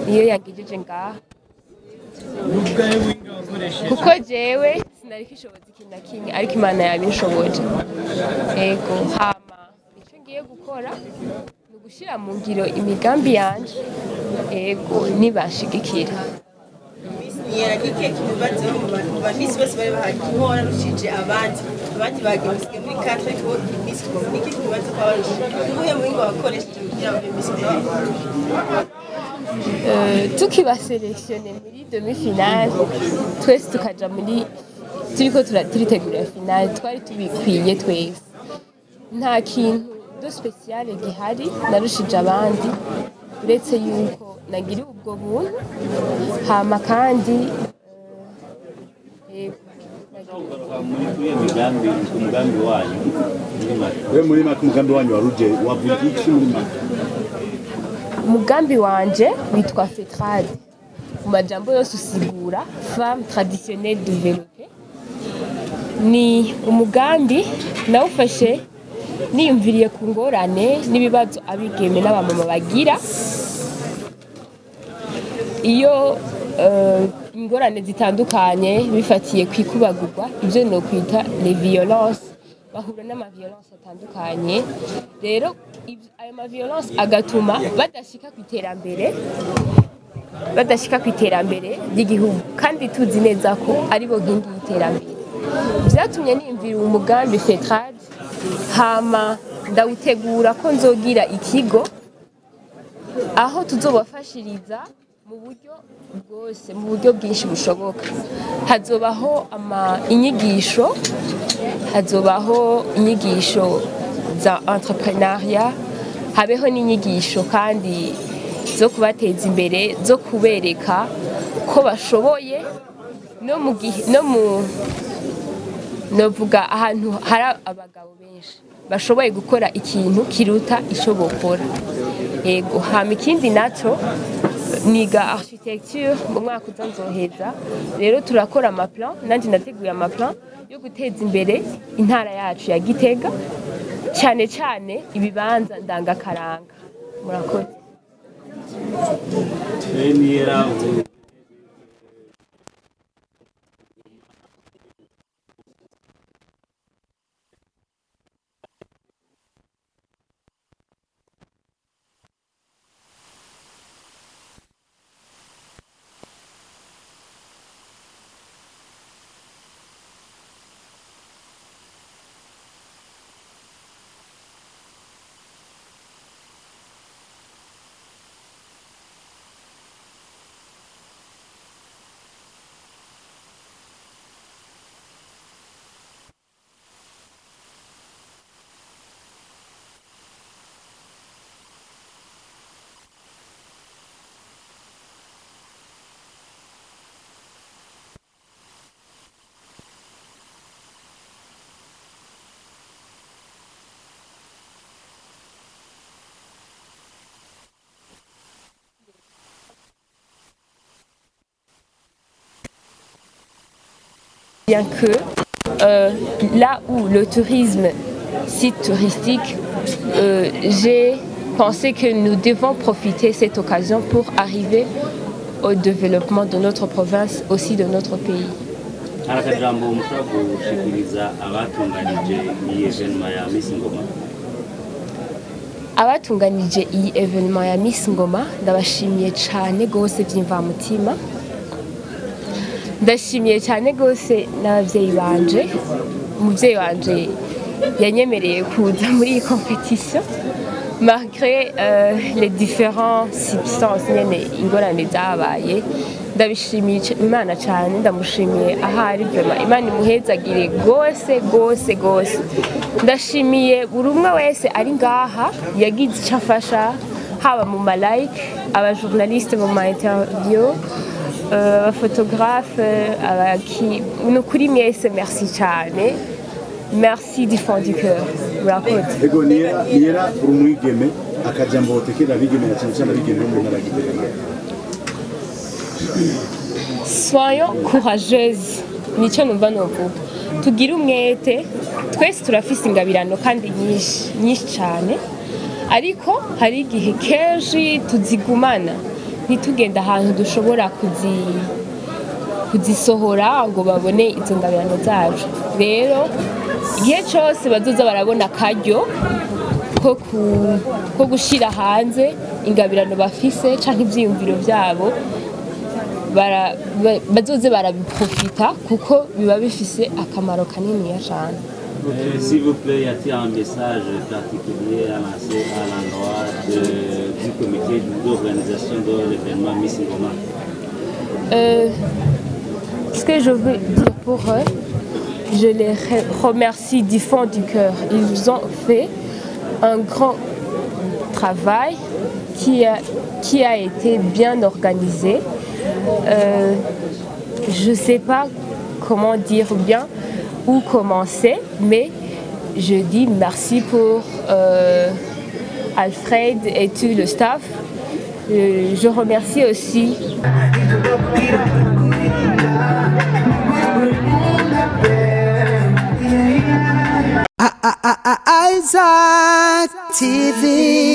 niyo yangejeje ngaha kuko jewe sinari kishoboza ikintu na kimwe ariko imana yabinshoboje ego hama icyo ngiye gukora ni ugushyira mu ngiro imigambi yanje ego nibashigikira niyera gike kimubaze mu bantu mu bamisi bose bari bahari kimwe wararushije abandi abandi bagiye basigaye muri katre ko imisi kuva niki kimubaze ko abarushije ubuhe muhinga wakoresheje kugira ngo imisi Euh, tukibaselektione muri demi-finale twese tukaja muri turiko tura- turitegurira finale twari tubikwiye twese nta kintu do speciale gihari narushije abandi uretse yuko nagiriwe ubwo buntu hama kandi eh, yego, muri kuri iyo migambi umugambi wanyu muri make we muri make umugambi wanyu waruje wavuga iki muri make umugambi wanje witwa fetrade mu majambo yose usigura femme traditionnelle développée ni umugambi nawufashe niyumviriye ku ngorane n'ibibazo abigeme n'abamama bagira iyo eh, ingorane zitandukanye bifatiye ku ikubagurwa ibyo ni ukwita les violences bahura n'amaviolence atandukanye rero ib- ayo maviolence agatuma badashika ku iterambere badashika ku iterambere ry'igihugu kandi tuzi neza ko aribo nkingi y'iterambere byatumye niyumvira umugambi fetrade hama ndawutegura ko nzogira ikigo aho tuzobafashiriza mu buryo bwose mu buryo bwinshi bushoboka hazobaho ama inyigisho hazobaho inyigisho za entrepreneuria habeho n'inyigisho kandi zo kubateza imbere zo kubereka ko bashoboye no mu gihe no mu novuga ahantu hari abagabo benshi bashoboye gukora ikintu kiruta icyo bokora yego hama ikindi naco niga architecture mu mwaka uza nzoheza rero turakora amaplan nanjye nateguye amaplan yo guteza imbere intara yacu ya gitega cyane cyane ibibanza ndangakaranga murakoze niyera ubu bien que euh, là où le tourisme, site touristique, euh, j'ai pensé que nous devons profiter de cette occasion pour arriver au développement de notre province, aussi de notre pays. hari akajambo mushobora gushikiriza abatunganije iyi evenema ya misi ngoma abatunganije iyi evenement ya Miss Ngoma ndabashimiye cyane rwose by'imvamutima ndashimiye cyane rwose n'ababyeyi banje umubyeyi wanje yanyemereye kuza muri iyi competition malgré euh, les différents substances nyene ingorane zabaye ndabishimiye c- imana cyane ndamushimiye ahari vema imana imuhezagire rwose rwose rwose ndashimiye buri umwe wese ari ngaha yagize icyo afasha haba mu malayike abajournaliste mu ma interview euh, abaphotographe abaki ni ukuri mwese merci cyane merci du fond du cœur murakoze ego niyera niyera uri umwigeme akajambo wotekera abigeme na cyane cyane abigeme bo mu ntara ya Gitega soyons courageuses nicyo numva novuga tugire umwete twese turafise ingabirano kandi nyinshi nyinshi cyane ariko hari igihe kenshi tuzigumana ntitugende ahantu dushobora kuzi kuzisohora ngo babone izo ngabirano zacu rero igihe cyose bazoza barabona akaryo ko ku- ko gushyira hanze ingabirano bafise cyangwa ibyiyumviro byabo bara- ba- bazoze barabiprofita kuko biba bifise akamaro kaniniya cyane Euh, S'il vous plaît, y a-t-il un message particulier à lancer à l'endroit de- du comité d'organisation de l'événement Miss Ngoma Euh, ce que je veux dire pour eux, je les re- remercie du fond du cœur. Ils ont fait un grand travail qui a, qui a été bien organisé. Euh, je ne sais pas comment dire bien où commencer, mais je dis merci pour euh, Alfred et tout le staff. Euh, je remercie aussi Isaac TV.